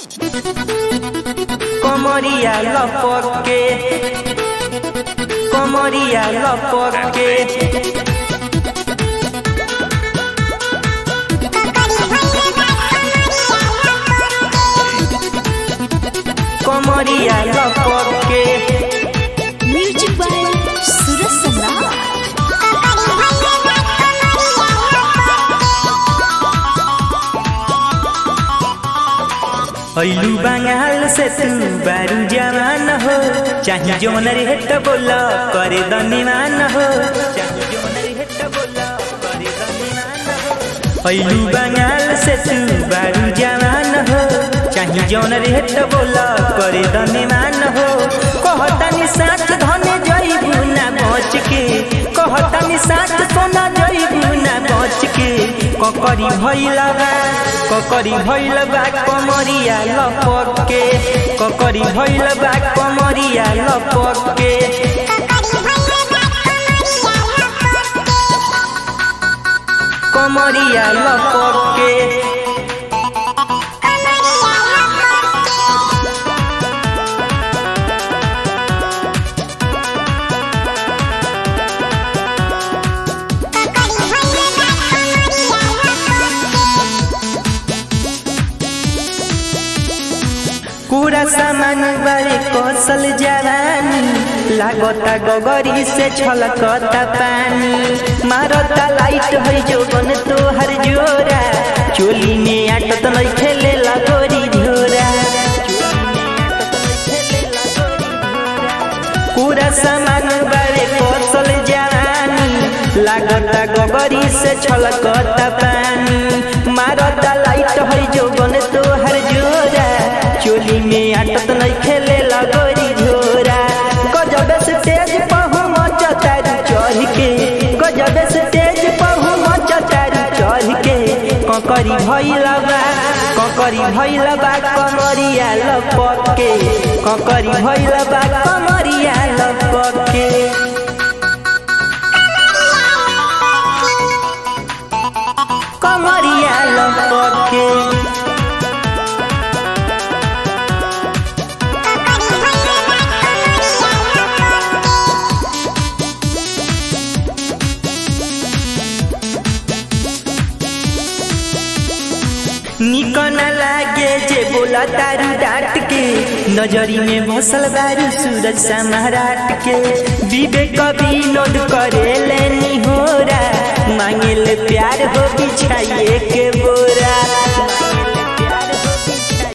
Comoría Lopoque. Comoría Lopoque. Comoría Lopoque. Music by Suraj Samrat ऐलू बंगाल से तू बारू जवान हो चाहे जोन रे तो बोल करे दनिमान हो चाहे जोन रे तो बोल करे दनिमान हो ऐलू बंगाल से तू बारू जवान हो चाहे जोन रे तो बोल करे दनिमान हो कहतानी साथ धने जइबू ना बच के कहतानी साथ सोना जइबू ना बच के ककरी भइला बा ककरी भइल बा कमरिया लपके ककरी भइल बा कमरिया लपके कमरिया लपके पूरा सामान बड़े कौशल जवानी लागता गगरी से छलकता पानी मारता लाइट है जोबन तोहर जोरा चोली में आटत नहीं खेले लगोरी झोरा पूरा सामान बड़े कौशल जवानी लागता गगरी से छलकता पानी मारता लाइट है जोबन तोहर जोरा चोली में आटत नहीं खेले लगोरी झोरा गजब से तेज पहु मचतारी चढ़ के गजब से तेज पहु मचतारी चढ़ के ककरी भइल बा ककरी भइल बा कमरिया लपके ककरी भइल बा कमरिया लपके कमरिया लपके निक न लागे जे बोला तारू डांट के नजरी में भसल बारू सूरज सम्राट के विवेक विनोद करे लेनी होरा मांगे ले प्यार हो बिछाइए के बोरा